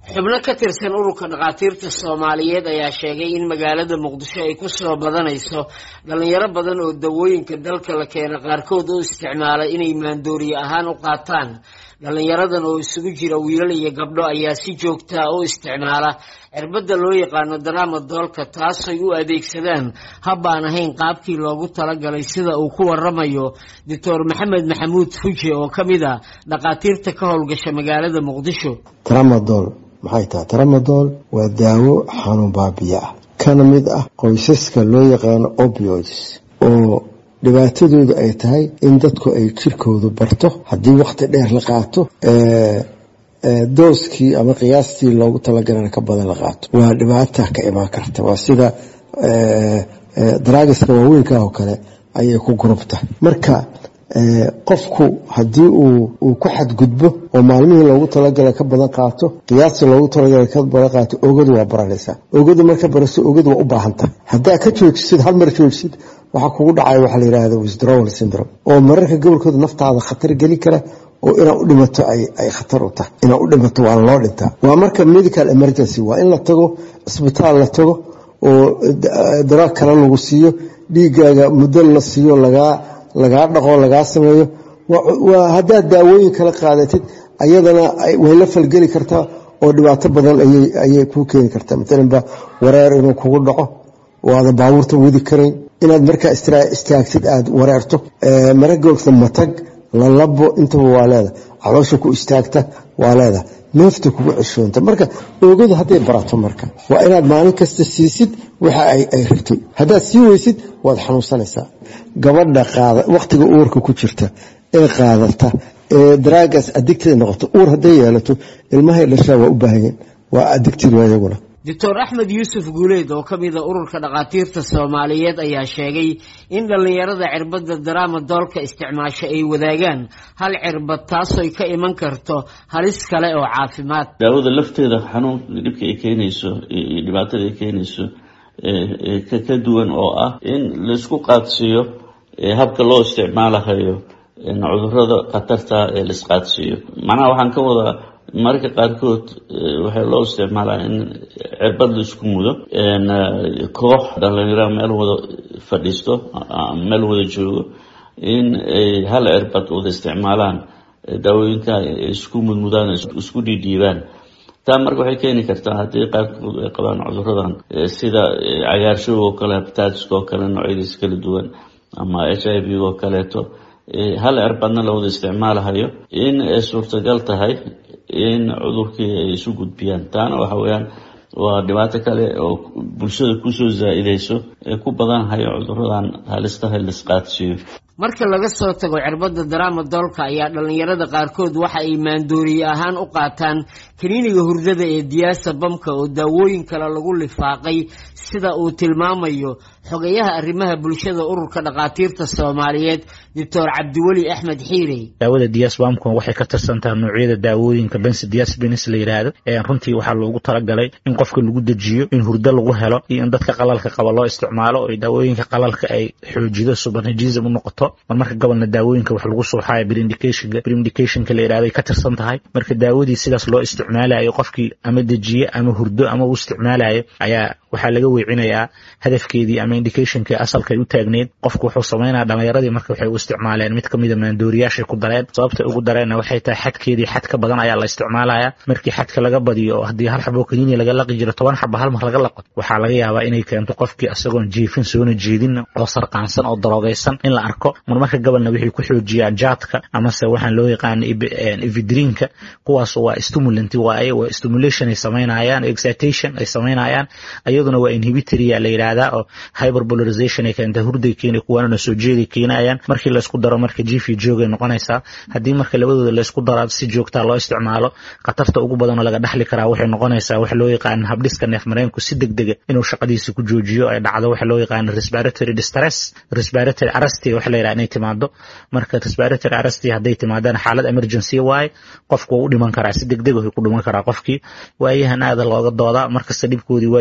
xubno ka tirsan ururka dhakhaatiirta soomaaliyeed ayaa sheegay in magaalada muqdisho ay kusoo badanayso dhalinyaro badan oo dawooyinka dalka la keena qaarkood u isticmaala inay maandooriye ahaan u qaataan dhalinyaradan oo isugu jira wiilal iyo gabdho ayaa si joogtaa u isticmaala cirbadda loo yaqaano daraama doolka taasay u adeegsadaan habbaan ahayn qaabkii loogu talagalay sida uu ku waramayo doctor maxamed maxamuud fuje oo ka mid a dhakhaatiirta ka howlgasha magaalada muqdisho tramadol maxay tahay tramadol waa daawo xanuun baabiya ah kana mid ah qoysaska loo yaqaano opioids oo dhibaatadooda ay tahay in dadku ay jirkoodu barto haddii wakhti dheer la qaato dooskii ama qiyaastii loogu talagalana ka badan la qaato waa dhibaata ka imaan karta waa sida daraagiska waaweynka oo kale ayay ku gurubta marka qofku haddii uu ku xadgudbo oo maalmihii loogu talagala ka badan qaato qiyaastii loogu talagala ka badan qaato ogadu waa baranaysaa ogadu marka baraso ogadu waa u baahanta haddaa ka joojisid hal mar joojisid waxaa kugu dhacaya waxaa la yidhahda withdrawal syndrome oo mararka gobolkooda naftaada khatar geli kara oo inaad u dhimato ay khatar u tahay inaad u dhimato waana loo dhintaa waa marka medical emergency waa in la tago cisbitaal la tago oo daraag kale lagu siiyo dhiigaaga muddo la siiyo lagaa lagaa dhaqo lagaa sameeyo waa haddaad daawooyin kala qaadatid ayadana way la falgeli kartaa oo dhibaato badan ayay kuu keeni kartaa maalanba wareer inuu kugu dhaco oo aadan baabuurta wadi karayn inaad markaa istaagtid aada wareerto maragoogta matag lalabo intaba waa leeda caloosha ku istaagta waa leeda neefta kugu ceshoonta marka oogadu hadday barato marka waa inaad maalin kasta siisid waxa ay rabtay haddaad sii weysid waad xanuunsanaysaa gabadha qaada wakhtiga uurka ku jirta ee qaadata ee daraagas adigtida noqoto uur hadday yeelato ilmahay dhashaa waa u baahanyeen waa adigtid waa iyaguna doctor axmed yuusuf guuleed oo ka mida ururka dhakhaatiirta soomaaliyeed ayaa sheegay in dhallinyarada cirbadda daraama doolka isticmaasho ay wadaagaan hal cirbad taasoy ka iman karto halis kale oo caafimaad daawada lafteeda xanuun dhibka ay keenayso iyo dhibaatada ay keenayso ka duwan oo ah in laisku qaadsiiyo habka loo isticmaalahayo cudurada khatarta ee laisqaadsiiyo macnaha waxaan ka wadaa mararka qaarkood waxaa loo isticmaalaa in cirbad la isku mudo koox dhalinyaro meel wada fadhiisto meel wada joogo in ay hal cirbad wada isticmaalaan daawooyinka isku mudmudaan isku dhiidhiibaan taa marka waxay keeni kartaa haddii qaarkood ay qabaan cuduradan sida cagaarshow oo kale habitaatiska oo kale noocyadiis kala duwan ama h i v oo kaleeto hal cirbadna la wada isticmaalahayo in ay suurtagal tahay in cudurkii ay isu gudbiyaan taana waxa weyaan waa dhibaato kale oo bulshada kusoo zaa-ideyso ee ku badanhayo cuduradan halistaha laisqaadsiiyo marka laga soo tago cirbadda daraama doolka ayaa dhallinyarada qaarkood waxa ay maandooriye ahaan u qaataan kaniiniga hurdada ee diyaasa bamka oo daawooyin kale lagu lifaaqay sida uu tilmaamayo xogayaha arrimaha bulshada ururka dhakhaatiirta soomaaliyeed doctor cabdiweli axmed xiirey daawada diasbamku waxay ka tirsantaha noocyada daawooyinka bensi diasbenis la yidhaahdo runtii waxaa loogu talagalay in qofka lagu dejiyo in hurdo lagu helo iyo in dadka qalalka qaba loo isticmaalo oo daawooyinka qalalka ay xoojido subanajism u noqoto mar marka gobolna daawooyinka wax lagu suuxayo brindicationka brindicationka la yidhahdo ay ka tirsan tahay marka daawadii sidaas loo isticmaalayo qofkii ama dejiye ama hurdo ama uu isticmaalayo ayaa waxaa laga weecinayaa hadafkeedii ama indicationkii asalka ay u taagneyd qofku wuxuu samaynaya dhalinyaradii marka waxay u isticmaaleen mid kamida maandooriyaashay ku dareen sababtay ugu dareenna waxay tahay xadkeedii xad ka badan ayaa la isticmaalaya markii xadka laga badiyo oo haddii hal xabo kaniini laga laqi jiro toban xaba hal mar laga laqo waxaa laga yaabaa inay keento qofkii isagoon jiifin soona jeedin oo sarqaansan oo daroogaysan in la arko marmarka gobolna waxay ku xoojiyaan jaadka amase waxaan loo yaqaana evidrinka kuwaas waa stimulant waaye waa stimulation ay samaynayaan excitation ay samaynayaan iyaduna waa inhibitoria la yidhaahdaa oo hyperbolarization ay keenta hurday keena kuwaanana soo jeeday keenayaan markii laysku daro marka jifi joogay noqonaysaa haddii marka labadooda laysku daro si joogtaa loo isticmaalo khatarta ugu badanoo laga dhaxli karaa waxay noqonaysaa wax loo yaqaana habdhiska neef mareenku si deg dega inuu shaqadiisa ku joojiyo ay dhacdo waxa loo yaqaana respiratory distress respiratory arrest waxa la yidhaha inay timaado marka respiratory arrest hadday timaadaan xaalad emergency waaye qofku waa u dhiman karaa si deg deg ku dhiman karaa qofkii waayahan aada looga doodaa markasta dhibkoodii waa jira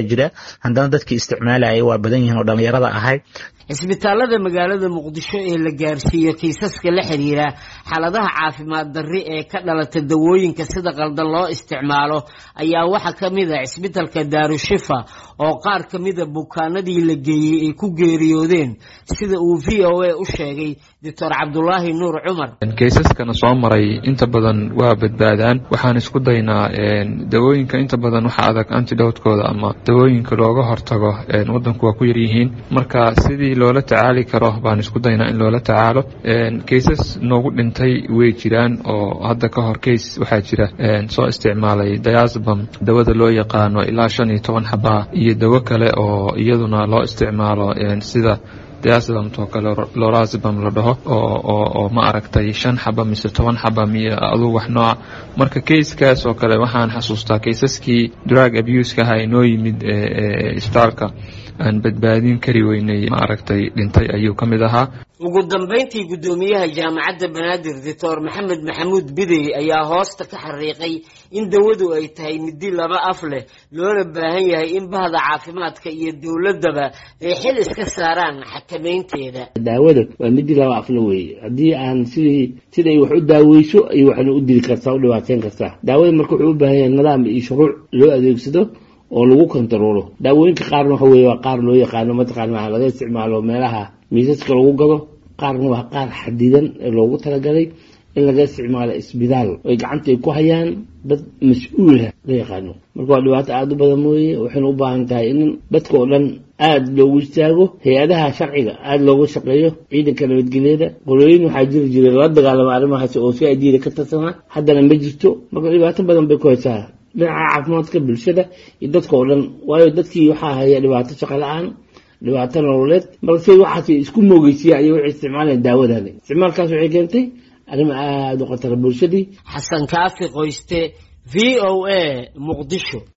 haddana dadkii isticmaalaya waa badan yihiin oo dhallinyarada ahay cisbitaalada magaalada muqdisho ee la gaarsiiyo kiisaska la xiriira xaaladaha caafimaad darri ee ka dhalata dawooyinka sida qaldan loo isticmaalo ayaa waxaa ka mid a cisbitalka daarushifa oo qaar ka mida bukaanadii la geeyey ay ku geeriyoodeen sida uu v o a u sheegay doctor cabdulaahi nuur cumar keysaskana soo maray inta badan waa badbaadaan waxaan isku daynaa dawooyinka inta badan waxa adag antidowtkooda ama dawooyinka looga hortago wadanku waa ku yaryihiin marka sidii loola tacaali karo baan isku daynaa in loola tacaalo keysas noogu dhintay way jiraan oo hadda ka hor keys waxaa jira soo isticmaalay diasbam dawada loo yaqaano ilaa shan iyo toban xabaa iyo dawo kale oo iyaduna loo isticmaalo sida diasbamtoo kale lorazbam la dhaho oo ma aragtay shan xaba mise toban xaba miyo aduu wax nooca marka keyskaas oo kale waxaan xasuustaa keysaskii drug abuseka aha inoo yimid isbitaalka aan badbaadin kari weynay ma aragtay dhintay ayuu ka mid ahaa ugu dambayntii guddoomiyaha jaamacadda banaadir doctor maxamed maxamuud bidey ayaa hoosta ka xariiqay in dawadu ay tahay midi laba af leh loona baahan yahay in bahda caafimaadka iyo dowladaba ay xil iska saaraan xakameynteeda daawada waa midi laba afle weeye haddii aan sidii siday wax u daaweyso ay waxna u dili kartaa u dhibaateyn kartaa daawada marka wuxuu u baahan yahay nidaam iyo shuruuc loo adeegsado oo lagu kontaroolo daawooyinka qaarna waxa weye waa qaar loo yaqaano mataqaana waxa laga isticmaalo meelaha miisaska lagu gado qaarna waa qaar xadidan ee loogu talagalay in laga isticmaalo isbitaal oy gacanta ay ku hayaan dad mas-uulah la yaqaano marka waa dhibaato aada u badan mooye waxayna u baahan tahay in dadka oo dhan aada loogu istaago hay-adaha sharciga aada looga shaqeeyo ciidanka nabadgelyada qolooyin waxaa jiri jiray la dagaalama arrimahaas oo si adiida ka tarsanaa haddana ma jirto marka dhibaato badan bay ku haysaa dhinaca caafimaadka bulshada iyo dadka oo dhan waayo dadkii waxaa haya dhibaato shaqo la-aan dhibaato nololeed marka si waxaas isku moogeysiya ayay waxay isticmaalayaan daawadani isticmaalkaas waxay keentay arrimo aada u khatara bulshadii xasan kaafi qoyste v o a muqdisho